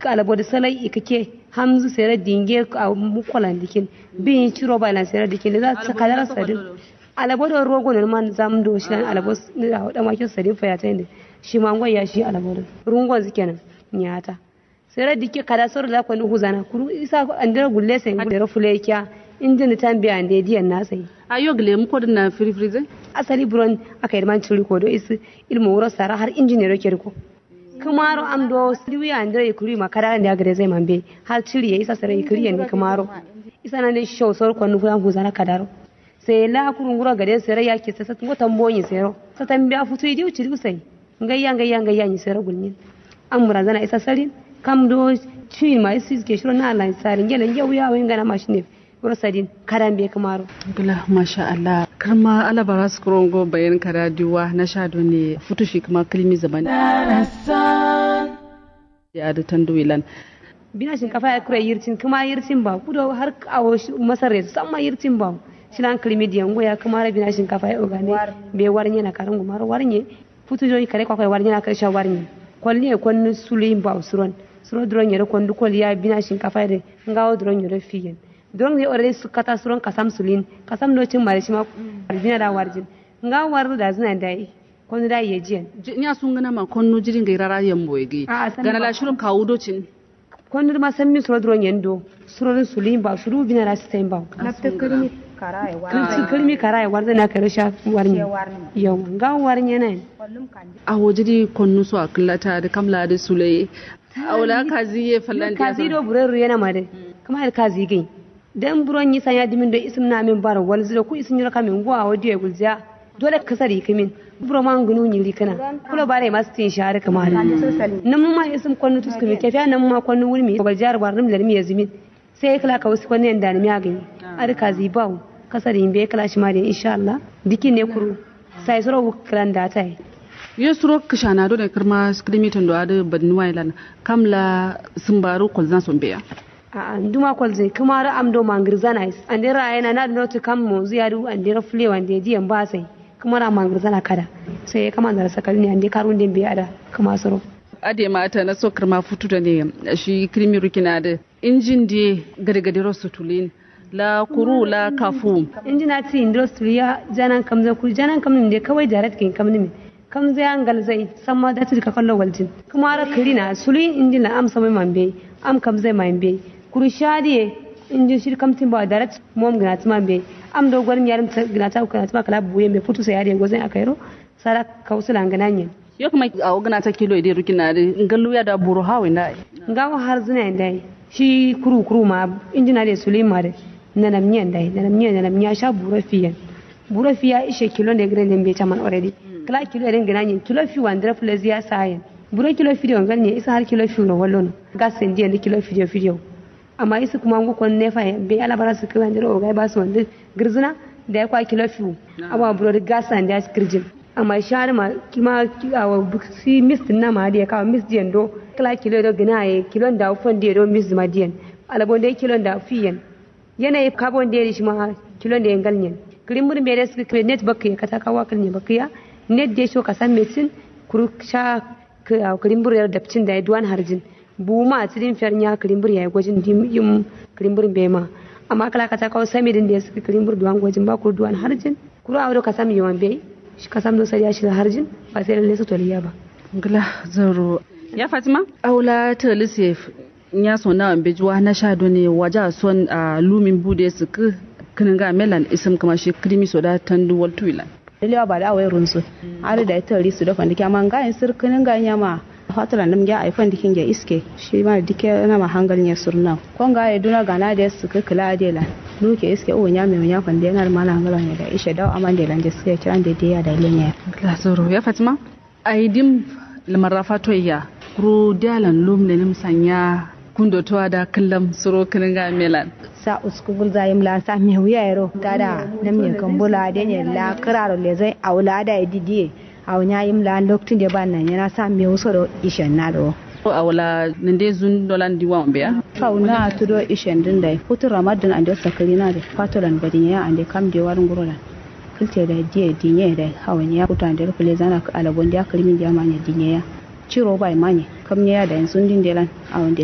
alabo da salai ikake hamzu sere dinge a mukolan dikin bin ciro ba lan sere dikin za ta kadar sadin alabo da rogo ne man zam do shi alabo da da makin sadin fa ya ta inda shi ma ngoya shi alabo da rungon zikenan nyata sere dike kada sor da kwani huzana kuru isa andira gulle sen gulle fule kya injin tan biya ande diyan na sai ayo gile mu ko na free free zai asali buron aka yi man ciri ko do isi ilmu wuro sara har injiniyar ke riko kumaro am do siwi andre kuri makara ne agare zai mambe har ciri ya isa sare kuri ne kumaro isa na ne show sor ko nu fulan huzana kadaro sai la kurun gura gade sare ya ke sasa ngo tambonyi sero sa tambia futu idi uciri usai ngayya ngayya ngayya ni sero gulnyin amura zana isa sarin kam do ci ma isi ke shiro na Allah sarin gelen yau ya wani gana mashine rosadin karan bai kamaro gila masha Allah karma ala bara su kurongo bayan kara diwa na sha ne futu shi kuma kilimi zaman ya da tanduwilan bina shinkafa ya kura yircin kuma yircin ba kudo har awo masarre su san ma yircin ba shilan kilimi diyan goya kuma ra bina shinkafa ya ogane bai warnye na karin gumar warnye futu joyi kare kwakwai warnye na karshen warnye kwalli ya kwanni suluyin ba usuron suro duron yare kwandu kwalli ya bina shinkafa da ngawo duron yare fiyen don ne already su kata suron kasam sulin kasam no cin mare shi ma bina da warjin nga war da zina da yi kon da yi jiyan nya sun gana ma konno jirin ga rara yan boyege gana la shirin kawo docin kon ma san mi suro duron yendo suro sulin ba suru bina da sai ba nafta kalmi karaya war kalmi karaya war na kare sha warni yau nga warni ne a wajiri konno su akallata da kamla da sulaye awla kazi ye fallan kazi do bureru yana made kamar kazi gai dan buron yi sanya dimin da isim na min bara wal zira ku isin yura kamin gwa wadi ya gulziya dole ka sari kamin buro man gunu ni likana kula bare masu tin share kamar nan ma isim kwanu tus kamin kafiya nan ma kwanu wurmi ko jar bar nim lalmi yazimin sai kala ka wasu kwanu yanda ni agani ar ka zibaw kasari be kala shi ma da insha Allah dikin ne kuru sai suro kran da tai ye suro kishana do ne kirma skrimitin do adu badnuwa ilan kamla sumbaru kolzan sombeya a nduma kwalze kuma ra am do mangir zana is ande ra yana na no to kam mo ziyadu ande ra fule wande diyan ba sai kuma ra mangir zana kada sai kama da sakal ne ande karun den biya da kuma soro ade mata na so kirma futu da ne shi krimi rukina da injin de gade ro sutulin la kuru la kafu injina ti industry ya janan kam za ku janan kam ne kawai direct kin kam ne kam zai angal zai samma da ka kallo waljin kuma ra kirina sulin injin la am samai mambe am kam zai mambe kuru shadiye injin shir kamtin ba direct mom gina tuma be am do gwarin yarin gina ta kana tuma kala buye me putu sai yare gozan akairo sara kausula ngana nyen yo kuma a gana ta kilo ide rukina da ngallu ya da buru hawe na ngawo har zina dai shi kuru kuru ma injina da sulima da nanam nyen dai nanam nyen nanam nya sha buru fiyan buru fiya ishe kilo ne gren den be chaman already kala kilo den gina nyen kilo fi wandra plus ya sayen buru kilo fi don ganye isa har kilo fi ro wallo gasen dia ne kilo fi fi amma isa kuma ngu kon nefa be ala bara su kiran jiro ga ba su wanda girzina da ya kwa kilo fiu amma buro da gasa da skirjin amma shar ma kima awa si mist na ma da ka mist diyan do kala kilo do gina ye kilo da fon da do mist ma diyan alabon da kilo da fiyan yana carbon da shi ma kilo da yangal nyen kirin mun be da su net bakka ya kata kawa kan ne bakka ya net da sho ka san mesin kuru sha kirin buru da dabcin da ya duwan harjin buma a cikin fiyar ya kirimbur ya yi gwajin yin kirimbur bai ma amma kala ka ta kawo sami din da ya suka kirimbur duwan gwajin ba ku duwan harjin kuro a ka sami yawan bai shi ka samu sai ya shiga harjin ba sai lalle su toliya ba ngla zaro ya fatima aula ta lisef nya so na ambe juwa na sha ne waja son a lumin bude su ku kinin ga melan isim kama shi krimi soda tandu wal tuilan dalewa ba da awai runsu har da ita risu da fandike amma ga in sirkinin ga nyama fatala nam ya aifan dikin ya iske shi ma dike na ma hangal ya surna kon ga ya duna gana da su ka kula da la nuke iske o nya me nya fande na ma na hangal ya da ishe da aman da lan da suke kiran da ya da lenya la zoro ya fatima aidim lamar fato ya kuro dalan lum ne nim sanya kundo to da kallam suro kinin ga melan sa uskugul zayim la sa me wuya yaro tada nam ne kambula da ne la kiraro le zai aula da didiye a wani yim la lokacin da ban nan yana sa me wasu da ishen na do a wala nande zun dolan diwa mbe ya fauna to do ishen din da futu ramadan an da sakari na da fatolan badin ya an da kam da warin gurola kilte da diye dinye da hawani ya kuta da rufle zana alabon da kalmin da manya dinye ya ciro bai manye kam ya da yanzu din delan a wanda